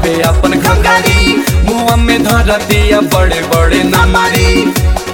लहरावे अपन घंघरी मुँह में धरतिया बड़े बड़े नमरी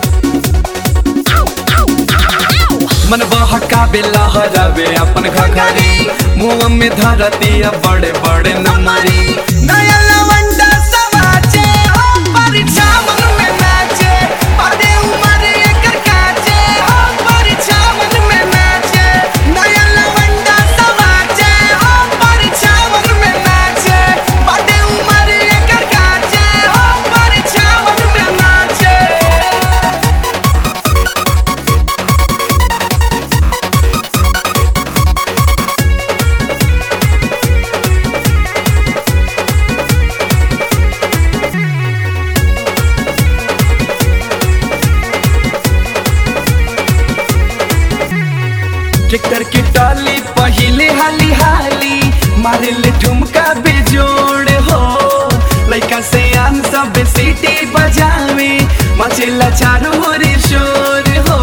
मन बहकावे लहरावे अपन घंघरी मुँह में धरतिया बड़े बड़े नमरी नया लवंडा समाचे हो परीक्षा मन में नाचे अरे उमर एकर काचे हो परीक्षा मन में नाचे नया लवंडा समाचे हो परीक्षा मन में नाचे अरे उमर एकर काचे हो परीक्षा मन में नाचे ट्रैक्टर की टाली पहिले हाली हाली मारे ले ठुमका बेजोड़ हो लइका से आन सब सीटी बजावे मचेला चारों ओर शोर हो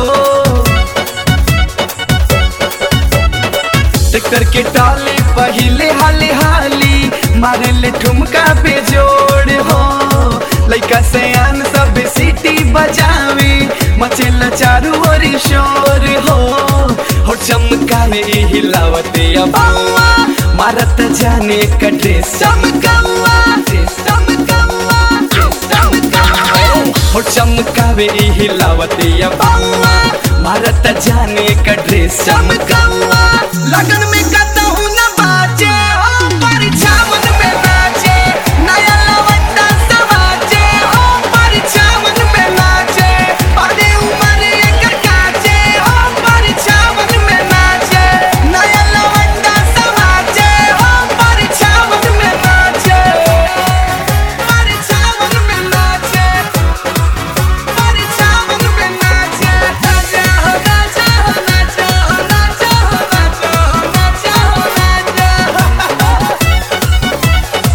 ट्रैक्टर के टाली पहिले हाली हाली मारे ले ठुमका बेजोड़ हो लइका से आन सब सीटी बजावे मचेला चारों ओर शोर हो हो चमकावे हिलावते अबावा मारत जाने का ड्रेस चमकावा चमकावा चमकावा हो चमकावे हिलावते अबावा मारत जाने का ड्रेस चमकावा लगन में कतहु न बाजे हो परीक्षा मन में नाचे नया लवंडा समाचे हो परीक्षा मन में नाचे अरे उमर एकर काचे हो परीक्षा मन में नाचे नया लवंडा समाचे हो परीक्षा मन में नाचे परीक्षा मन में नाचे परीक्षा मन में नाचे नाचे हो नाचे हो नाचे हो नाचे हो नाचे हो नाचे हो नाचे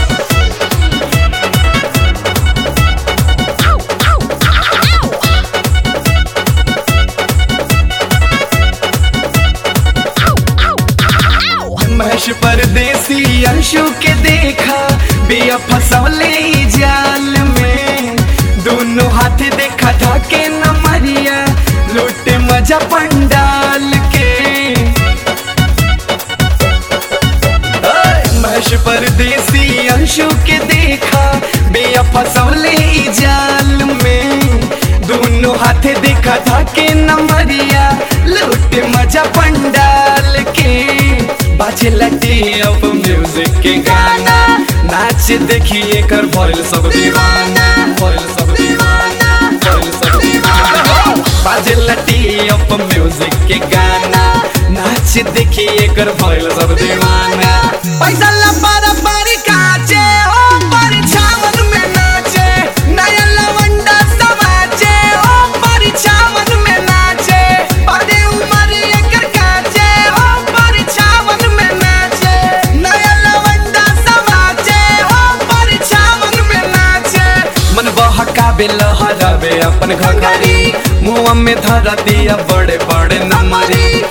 महेश परदेसी अंशु के देखा बिया फसौले ई जाल में दोनों हाथ देखा था के न मरिया लूटे मजा पंडाल के ओए, महेश परदेसी अंशु के देखा बिया फसौले ई जाल में दोनों हाथ देखा था के न मरिया लूटे मजा पंडाल के बाजे लटे अब म्यूजिक के गाना नाच देखिए कर भइल सब दीवाना भइल सब दीवाना भइल सब दीवाना बाजे लटे अब म्यूजिक के गाना नाच देखिए कर भइल सब दीवाना पैसा ला पारा पारी काचे हो परीक्षा मन में नाचे नया लवंडा समाचे हो परीक्षा मन में नाचे अरे उमर एकर काचे हो परीक्षा मन में नाचे नया लवंडा समाचे हो परीक्षा मन में नाचे मन बहकावे लहरावे अपन घघरी मुँह में धरा दिया बड़े बड़े नमरी